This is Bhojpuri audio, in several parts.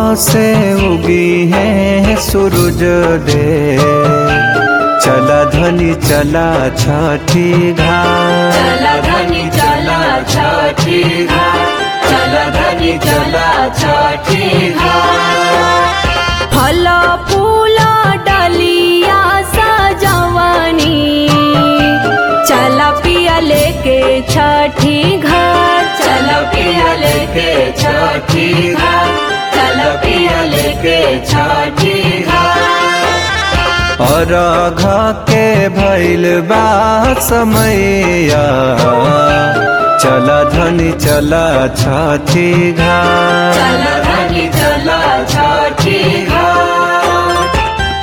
से उगी है सूरज दे चला धनी चला छठी घाट चला धनी चला छठी घाट चला धनी चला छठी घाट फल फूल डलिया सजवनी चला पिया लेके छठी घाट चला पिया लेके छठी घाट चला पिया लेके छठी घाट और घा के भैल बा समैया चला धनी चला छठी घाट चला धनी चला छठी घाट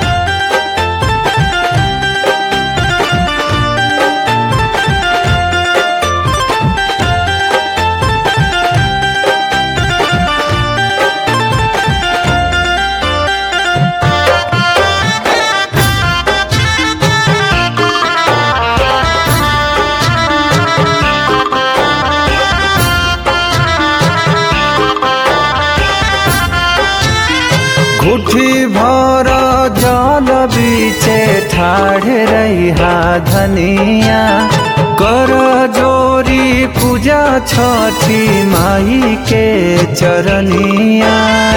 घुटी भर जल बीचे ठाढ़ रहा धनिया कर जोरी पूजा छठी माई के चरनिया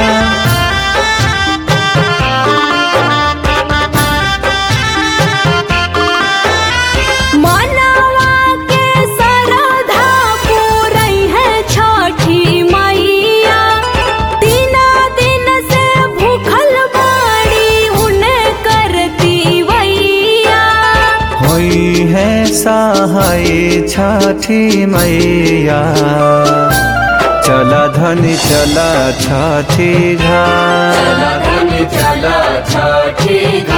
मनवा के सरधा पूरई है छठी मैया तीना दिन से भूखल बाड़ी उन्हें करती वैया होई है सहाय छठी मैया चला धनी चला छठी घाट धनी चला छठी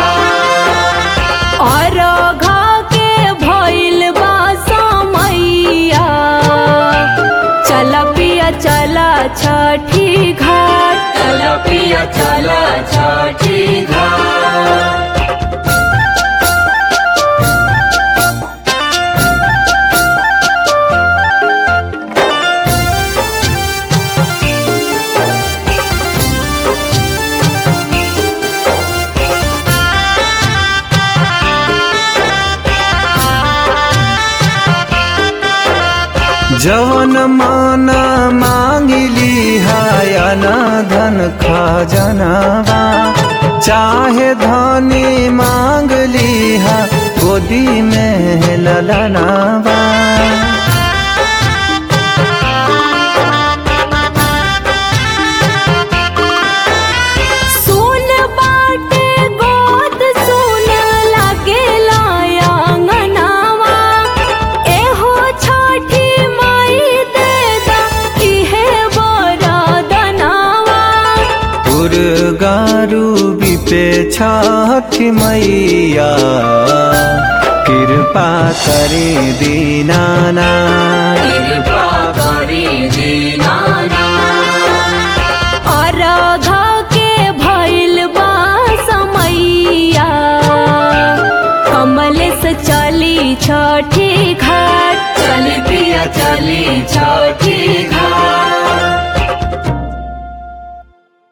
और घा के भइल बा समैया चला पिया चला छठी घाट चला पिया चला छठी घाट जवन माना मांगिली हायना धन खजनवा चाहे धनी मांगली हा गोदी में ललनवा सुन बाटे गोद सुन लागे लायांगनावा एहो छठी माई देदा इहे बरदनावा गारू बिपे छठी मैया कृपा करी दीनाना कृपा करी दीनाना और घा के भइल बा समैया कमल से चली छठी घाट चली पिया चली छठी घाट